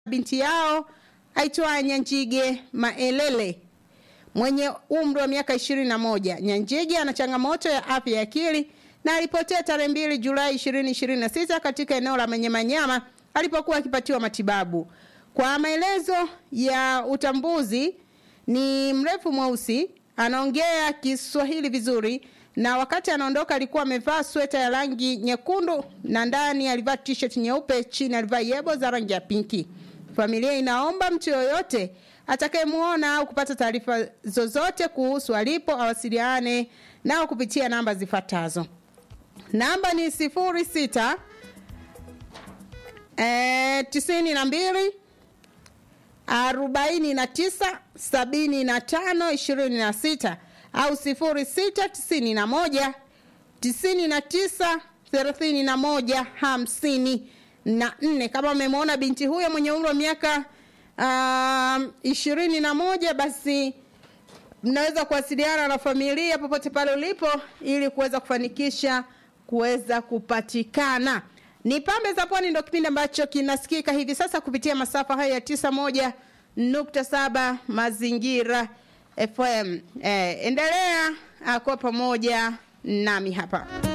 binti yao aitwaye Nyanjige Maelele mwenye umri wa miaka ishirini na moja. Nyanjige ana changamoto ya afya ya akili na alipotea tarehe mbili Julai ishirini ishirini na sita katika eneo la Manyamanyama alipokuwa akipatiwa matibabu. Kwa maelezo ya utambuzi, ni mrefu mweusi, anaongea Kiswahili vizuri na wakati anaondoka alikuwa amevaa sweta ya rangi nyekundu na ndani alivaa t-shirt nyeupe, chini alivaa yebo za rangi ya pinki. Familia inaomba mtu yoyote atakayemuona au kupata taarifa zozote kuhusu alipo awasiliane nao kupitia namba zifuatazo. Namba ni sifuri sita eh, tisini na mbili arobaini na tisa sabini na tano ishirini na sita au sifuri sita tisini na moja tisini na tisa thelathini na moja hamsini na nne. Kama umemwona binti huyo mwenye umri wa miaka ishirini na moja basi mnaweza kuwasiliana na familia popote pale ulipo ili kuweza kufanikisha kuweza kupatikana. Ni Pambe za Pwani ndio kipindi ambacho kinasikika hivi sasa kupitia masafa haya ya tisa moja nukta saba Mazingira FM. Eh, endelea uh, kuwa pamoja nami hapa.